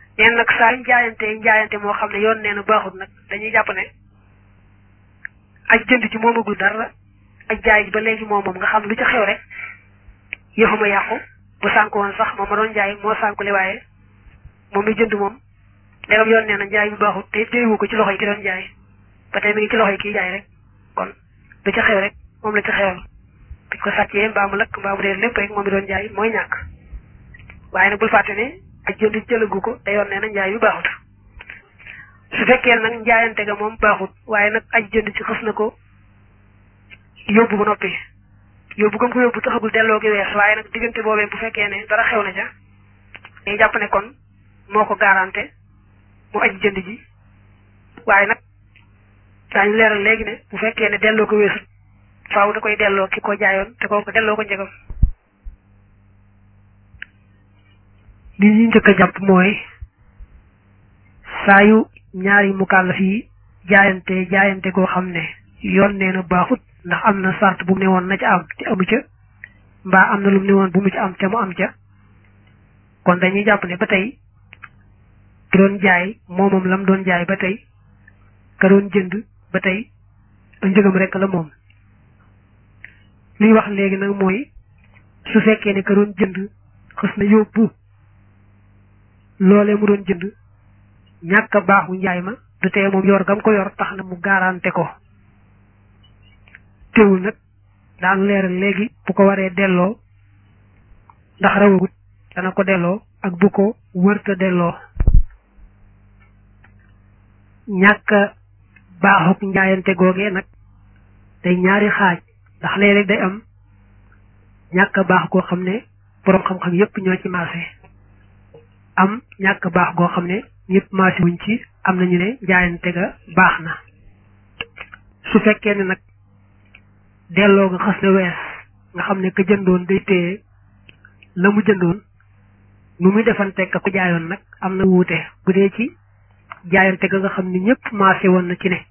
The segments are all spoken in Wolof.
neen nag saa yu jaayante jaayante moo xam ne yoon nee na baaxut nag dañuy jàpp ne aj jënd ci moomagul dara aj jaay ji ba léegi moom moom nga xam lu ci xew rek yëfuma yàqu bu sànk woon sax moom ma doon jaay moo sànkule waaye moom mi jënd moom ndegam yoon nee na jaay bu baaxut te téyewu ko ci loxo yi ki doon jaay ba tey mi ngi ci loxo yi kii jaay rek kon lu ci xew rek moom la ci xewal bi ko sàccee mbaa mu lakk mbaa mu réer lépp rek moom mi doon jaay mooy ñàkk waaye nag bul fàtte ne aj jënd jëlagu ko te yoon nee na njaay bi baaxut su fekkee nag njaayante ga moom baaxut waaye nag aj jënd ci xës na ko yóbbu ba noppi yóbbu gëm ko yóbbu taxagul delloo gi wees waaye nag diggante boobee bu fekkee ne dara xew na ca day jàpp ne kon moo ko garanté mu aj jënd ji waaye nag daañu leeral léegi ne bu fekkee ne delloo ko weesut faaw da koy delloo ki ko jaayoon te kooku delloo ko njëgam li ñu njëkk a jàpp mooy saa yu ñaari mukallaf yi jaayante jaayante goo xam ne yoon nee na baaxut ndax am na sart bu mu ne woon na ca am te amu ca mbaa am na lu mu ne woon bu mu ci am te mu am ca kon dañuy jàpp ne ba tey ki doon jaay moomam lam doon jaay ba tey ka doon jënd ba tey njëgam rek la moom liy wax léegi nag mooy su fekkee ne ka doon jënd xës na yóbbu loolee mu doon jënd ñàkk a baaxu njaay ma du tee moom yor gam ko yor tax na mu garanté ko teewul nag daan leeral léegi bu ko waree delloo ndax rawagut dana ko delloo ak bu ko wërta delloo ñàkk a baaxuk njaayante googee nag day ñaari xaaj ndax léeg-léeg day am ñàkk a baax goo xam ne boroom xam-xam yépp ñoo ci maase am ñàkk baax goo xam ne ñëpp maasi wuñ ci am nañu ne jaayante ga baax na su fekkee ne nag delloo nga xas na wees nga xam ne ka jëndoon day téye la mu jëndoon nu muy defante ka ko jaayoon nag am na wuute bu dee ci jaayante ga nga xam ne ñëpp maase woon na ci ne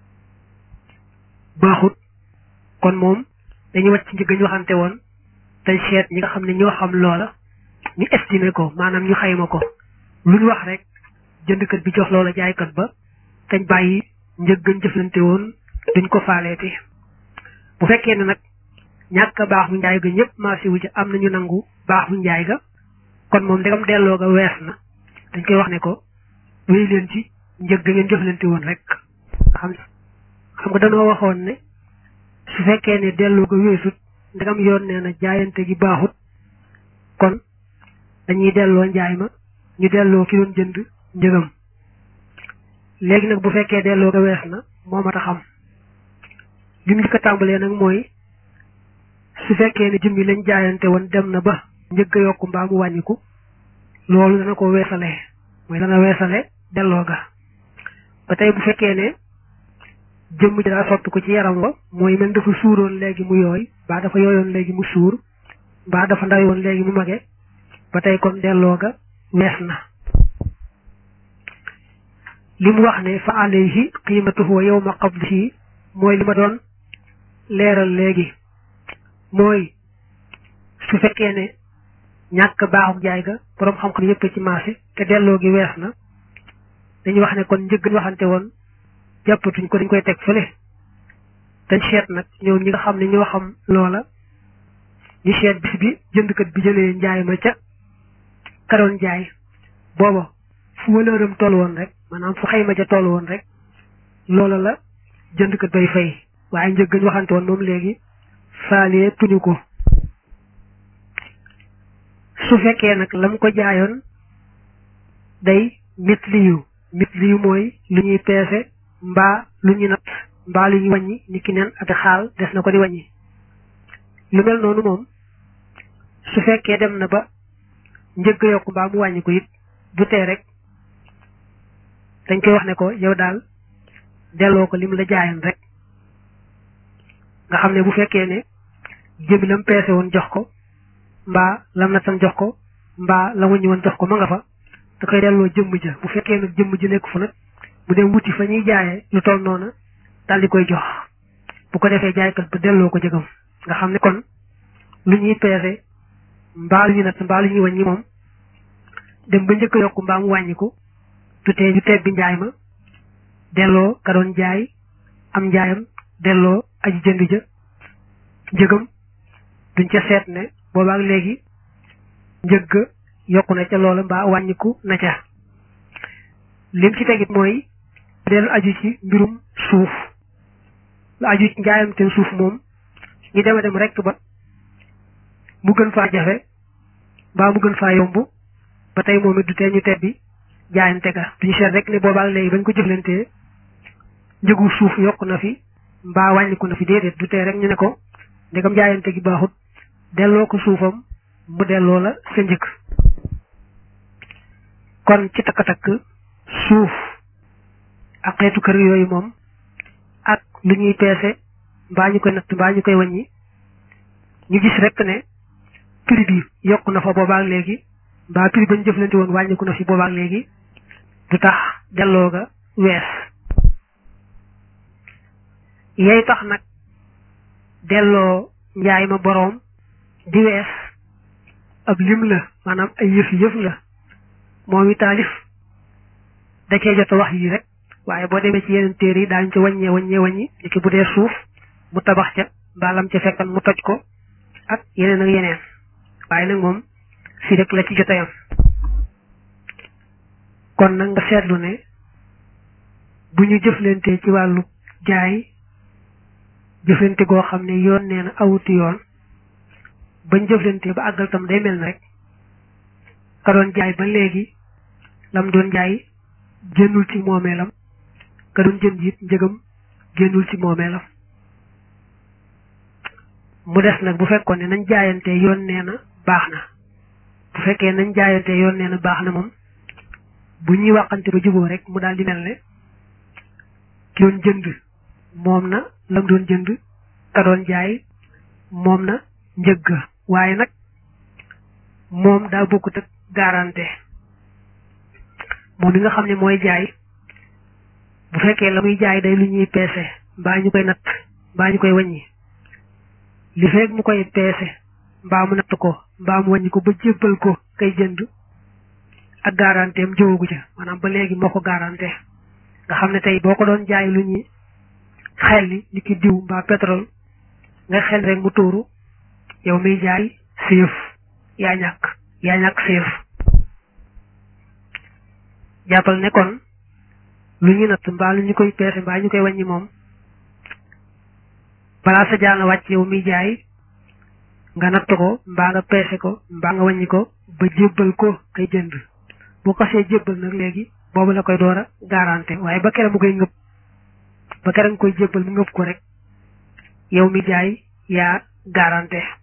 baaxut kon moom dañuy wàcc ci njëg ñu waxante woon te seet ñi nga xam ne ñoo xam loola ñu estimé ko maanaam ñu xayma ko lu ñu wax rek jëndkat bi jox loola jaaykat ba tañ bàyyi njëg gën jëflante woon duñ ko faaleeti bu fekkee ne nag ñàkk baax bu njaay ga ñëpp marché wu ci am nañu nangu baax bu njaay ga kon moom ndegam delloo ga wees na dañ koy wax ne ko wéy leen ci njëg ga ngeen jëflante woon rek xam xam nga dañoo waxoon ne su fekkee ne delloo ga weesut ndegam yoon nee na jaayante gi baaxut kon dañuy delloo njaay ma ñu delloo ki doon jënd njëgam léegi nag bu fekkee delloo ga wees na moo mat a xam li mu njëkk a tàmbalee nag mooy su fekkee ne jëmmi lañ jaayante woon dem na ba njëgg a yokku mbaa mu wàññiku loolu dana ko weesale mooy dana weesale delloo ga ba tey bu fekkee ne jëmm ji daa soppi ko ci yaram wa mooy mel dafa suuroon léegi mu yooy mbaa dafa yooyoon léegi mu suur mbaa dafa ndayoon léegi mu mage ba tey kon delloo ga wees na li mu wax ne fa alayhi qiimatuhu wa yawma qabdihi mooy li ma doon leeral léegi mooy su fekkee ne ñàkk baaxuk jaay ga boroom xam-xam yépp ci marché te delloo gi wees na dañuy wax ne kon njëgg waxante woon jàppatuñ ko dañ koy teg fële dañ seet nag ñoom ñi nga xam ne ñoo xam loola ñu seet bis bi jëndkat bi jëlee njaay ma ca karoon jaay booba fu walëram toll woon rek maanaam fu xayma ja toll woon rek loola la jëndkat bay fay waaye njëg gañ waxante woon moom léegi faalee tuñu ko su fekkee nag lam ko jaayoon day mit liyu mit liyu mooy lu ñuy peese mbaa lu ñu natt mbaa lu ñuy wàññi ni ki neen ak xaal des na ko di wàññi lu mel noonu moom su fekkee dem na ba njëgg yokku mbaa mu wàññi ko it du tee rek dañ koy wax ne ko yow daal delloo ko lim la jaayoon rek nga xam ne bu fekkee ne jëmi lam peese woon jox ko mbaa lam nattan jox ko mbaa la wëññi woon jox ko ma nga fa da koy delloo jëmm ja bu fekkee nag jëmm ji nekk fa nag bu dee wuti fa ñuy jaayee lu toll noona daal di koy jox bu ko defee jaaykat ba delloo ko jëgam nga xam ne kon lu ñuy peese mbaa lu ñuy natt mbaa lu ñuy wàññi moom dem ba njëkk a yokku mbaa mu wàññiku du tee ñu tebbi njaay ma delloo ka doon jaay am njaayam delloo aji jënd ja njëgam duñ ca seet ne boobaak léegi njëgg yokku na ca loola mbaa wàññiku na ca lim ci tegit mooy dellu aju ci mbirum suuf lu aju ci njaayam te suuf moom ñu dema dem rekk ba mu gën faa jafe mbaa mu gën faa yomb ba tey moom it du tee ñu tebbi jaayante ga duñu seet rek ne boobaak léegi bañ ko jëflantee njëgu suuf yokku na fi mbaa wàññiku na fi déedéet du tee rek ñu ne ko ndegam jaayante gi baaxut delloo ko suufam mu delloo la sa njëkk kon ci takk-takk suuf ak xeetu kër yooyu moom ak lu ñuy peese mbaa ñu koy natt mbaa ñu koy wàññi ñu gis rek ne prix bi yokku na fa boobaak léegi mbaa prix bañ jëflante woon wàññiku na fi boobaak léegi du tax delloo ga wees yey tax nag delloo njaay ma boroom di wees ab lim la maanaam ay yëf yëf la moom i taalif da cee jot a wax yi rek waaye boo demee ci yeneen téere yi daañu ci wàññee wàññee wàññi ni ki bu dee suuf mu tabax ca mbaalam ca fekkan mu toj ko ak yeneen ak yeneen waaye nag moom fii rek la ci jot a yam kon nag nga seetlu ne bu ñu jëflantee ci wàllu jaay jëflante goo xam ne yoon nee na awuti yoon bañ jëflante ba àggal tam day mel na rek ka doon jaay ba léegi lam doon jaay génnul ci moomeelam ka doon jënd it njëgam génnul ci moomeelam mu des nag bu fekkoon ne nañ jaayante yoon nee na baax na bu fekkee nañ jaayante yoon nee na baax na moom bu ñuy waxante ba juboo rek mu daal di mel ne ki doon jënd moom na lam doon jënd ka doon jaay moom na njëgg waaye nag moom daa bokkut ak garanté moom mi nga xam ne mooy jaay bu fekkee la muy jaay day lu ñuy peese mbaa ñu koy natt mbaa ñu koy wàññi li fekk mu koy peese mbaa mu natt ko mbaa mu wàññi ko ba jébbal ko kay jënd ak garanté am jëwagu ca maanaam ba léegi moo ko garanté nga xam ne tey boo ko doon jaay lu ñuy xel li ni ki diw mbaa pétrole nga xel rek mu tuuru yow miy jaay séef yaa ñàkk yaa ñàkk séef jàppal ne kon lu ñu natt mbaa lu ñu koy peese mbaa ñu koy wàññi moom balaa sa jaana wàcc yow miy jaay nga natt ko mbaa nga peese ko mbaa nga wàññi ko ba jébbal ko kay jënd bu ko see jébbal nag léegi boobu la koy door a garanté waaye ba kere mu koy ngëpp ba kere nga koy jébbal mu ngëpp ko rek yow mi jaay yaa garanté